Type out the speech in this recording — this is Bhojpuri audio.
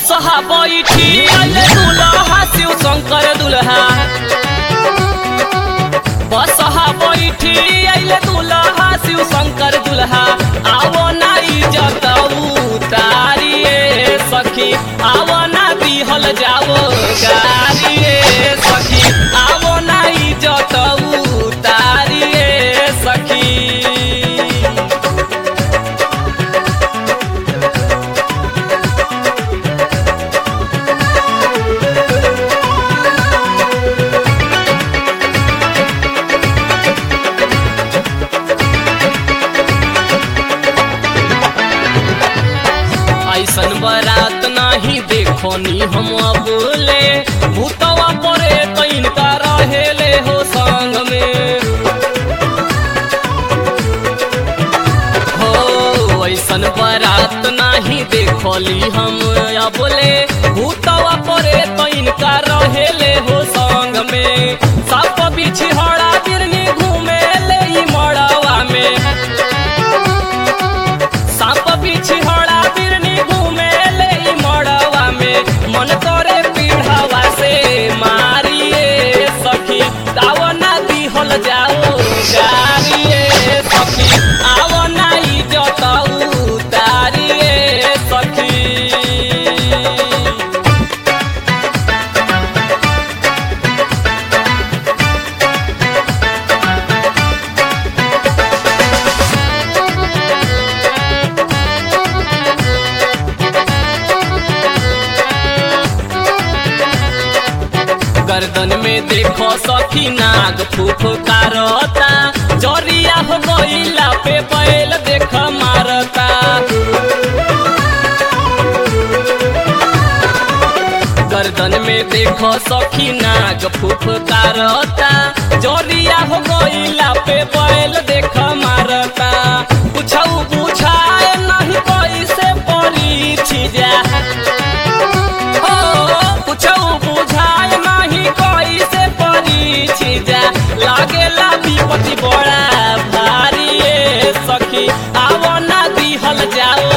बसहा बैठी अइले दुल्हा शिव शंकर दुल्हा बसहा बैठी अइले दुल्हा शिव शंकर दुल्हा आवो ना इज्जत उतारिए सखी आवो ना दिहल जाओ गारिए सखी आवो ना इज्जत उतारिए सखी ऐसन बारात नाही देखो नी हम बोले भूतवा परे कैन का रहेले हो संग में हो ऐसन बारात नाही देखली हम बोले भूतवा परे कैन का रहेले हो संग में साप बिछी हड़ा बिरनी घूमे ले ई मड़वा में साप बिछी हड़ा बिरनी घूमे ले ई मड़वा में मन करे पीढ़ावा से मारिए सखी दाव ना दिहल जाओ गारिए सखी आव ना इज्जत उतारिए सखी गर्दन में देखो सखी नाग फुफकारता जरिया हो गईला पे बैल देख मारता गर्दन में देखो सखी नाग फुफकारता जरिया हो गईला पे बैल देख मारता पूछऊ बुझाए नहीं कैसे परी छिजा हो पूछऊ बुझाए नहीं कैसे परी छिजा लागेला विपत्ति बड़ा भारी ए सखी आवो ना दिहल जाओ